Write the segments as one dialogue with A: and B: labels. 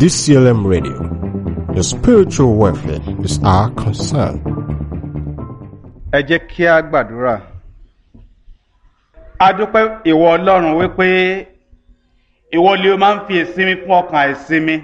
A: DCLM Radio. Your spiritual welfare is our concern.
B: ẹ jẹ́ kí a gbàdúrà a dúpẹ́ ìwọ ọlọ́run wípé ìwọ ni o máa ń fi ìsinmi fún ọkàn àìsinmi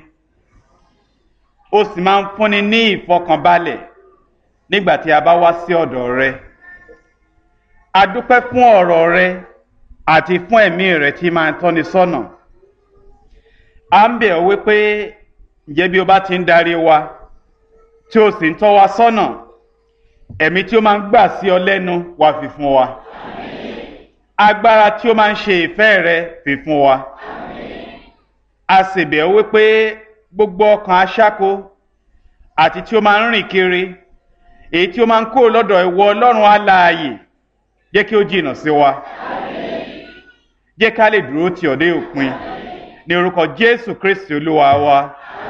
B: o sì máa ń fúnni ní ìfọkànbalẹ̀ nígbà tí a bá wá sí ọ̀dọ̀ rẹ a dúpẹ́ fún ọ̀rọ̀ rẹ àti fún ẹ̀mí rẹ tí máa ń tọ́ni sọ́nà a ń bẹ̀ ọ́ wípé ǹjẹ́ bí o bá ti ń darí wa tí o sì ń tọ́ wa sọ́nà ẹ̀mí tí ó máa ń gbà sí ọ lẹ́nu wá fi fún wa agbára tí ó máa ń ṣe ìfẹ́ rẹ fi fún wa a sì bẹ̀ ọ́ wípé gbogbo ọkàn aṣáko àti tí ó máa ń rìn kiri èyí tí ó máa ń kó lọ́dọ̀ ìwọ ọlọ́run alààyè jẹ́ kí ó jìnnà sí wa jẹ́ ká lè dúró tì ọ́ dé òpin ní orúkọ jésù kristi olúwa wa.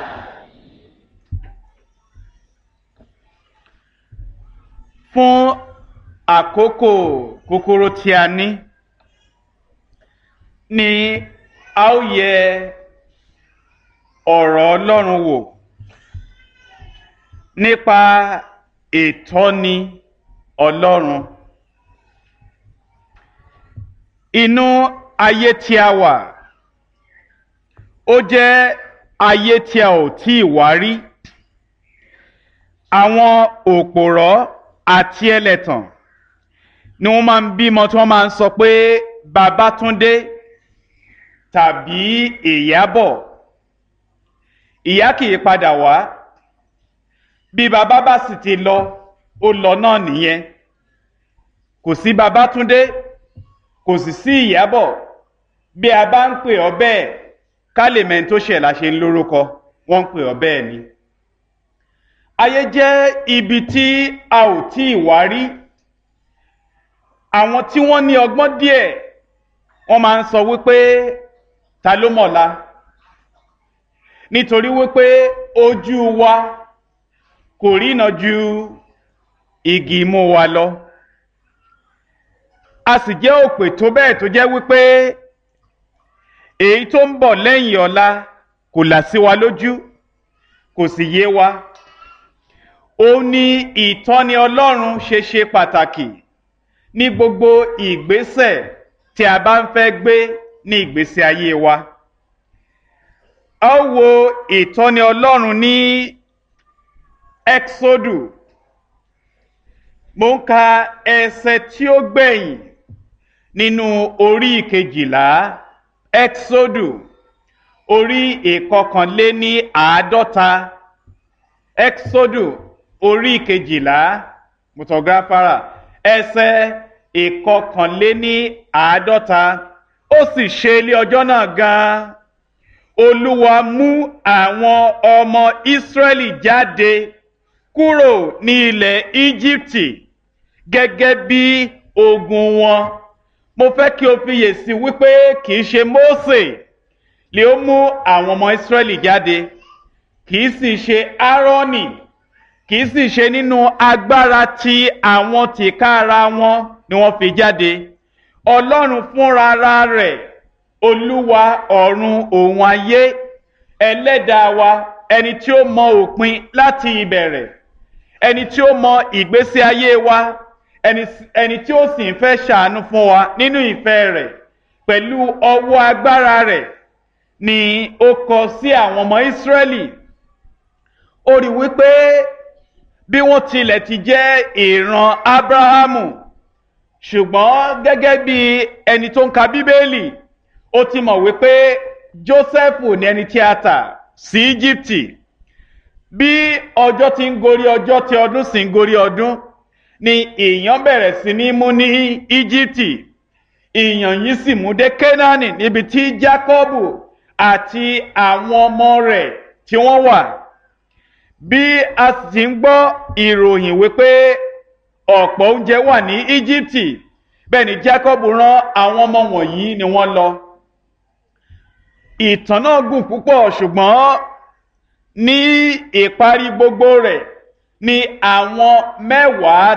B: fún àkókò kúkúrú tí a ní ni a ó yẹ ọ̀rọ̀ ọlọ́run wò nípa ìtọ́ni ọlọ́run inú ayé tí a wà ó jẹ́ ayé tí a ò tí ì wá rí àwọn òpòrọ́ àti ẹlẹ́tàn ni wọ́n máa ń bímọ tí wọ́n máa ń sọ pé Babátúndé tàbí Ìyábọ̀ ìyá kì í padà wá bí bàbá bá sì ti lọ ó lọ náà nìyẹn kò sí Babátúndé kò sì sí Ìyábọ̀ bí a bá ń pè ọ́ bẹ́ẹ̀ ká lè mẹ́ni tó ṣẹ̀ la ṣe ń lórúkọ wọ́n ń pè ọ́ bẹ́ẹ̀ ni ayé jẹ́ ibi tí a ò tí ì wá rí àwọn tí wọ́n ní ọgbọ́n díẹ̀ wọ́n máa ń sọ wípé ta ló mọ̀la nítorí wípé ojú wa kò rína ju igi imú wa lọ a sì jẹ́ òpè tó bẹ́ẹ̀ tó jẹ́ wípé èyí tó ń bọ̀ lẹ́yìn ọ̀la kò là sí wa lójú kò sì yé wa ó ní ìtọ́ni ọlọ́run ṣe ṣe pàtàkì ní gbogbo ìgbésẹ̀ tí a bá ń fẹ́ gbé ní ìgbésí ayé wa. a ó wo ìtọ́ni ọlọ́run ní exodu mo ń ka ẹsẹ̀ tí ó gbẹ̀yìn nínú orí ìkejìlá exodu orí ìkọkànléní àádọ́ta exodu orí kejìlá mutọgáfárà ẹsẹ̀ ìkọkànléní àádọ́ta ó sì ṣe ilé ọjọ́ náà gan-an olúwa mú àwọn ọmọ ìsírẹ́lì jáde kúrò ní ilẹ̀ íjíbítì gẹ́gẹ́ bí ogun wọn mo fẹ́ kí o fiyè sí wípé kì í ṣe mósè lè ó mú àwọn ọmọ ìsírẹ́lì jáde kì í sì ṣe áárọ́nì kìí sì ṣe nínú agbára tí àwọn tìkára wọn ni wọ́n fi jáde ọlọ́run fúnra rẹ̀ olúwa ọ̀run òun ayé ẹlẹ́dàá wa ẹni tí ó mọ òpin láti ìbẹ̀rẹ̀ ẹni tí ó mọ ìgbésí ayé wa ẹni tí ó sì ń fẹ́ ṣàánú fún wa nínú ìfẹ́ rẹ̀ pẹ̀lú ọwọ́ agbára rẹ̀ ni ó kọ sí àwọn ọmọ ìsírẹ́lì ó rí wípé bí wọ́n tilẹ̀ ti jẹ́ ìran abrahamu ṣùgbọ́n gẹ́gẹ́ bí ẹni tó ń ka bíbélì ó ti mọ̀ wípé joseph ní ẹni tí a tà sí íjíbítì bí ọjọ́ ti ń gorí ọjọ́ tí ọdún sì ń gorí ọdún ni ìyàn bẹ̀rẹ̀ sí ní mú ní íjíbítì ìyàn yìí sì mú dé kénáánì níbi tí jákọ́bù àti àwọn ọmọ rẹ̀ tí wọ́n wà bí a sì ń gbọ́ ìròyìn wípé ọ̀pọ̀ oúnjẹ wà ní íjíbítì bẹ́ẹ̀ ni jacob rán àwọn ọmọ wọ̀nyí ni wọ́n lọ. ìtàn náà gùn púpọ̀ ṣùgbọ́n ní ìparí gbogbo rẹ̀ ni àwọn mẹ́wàá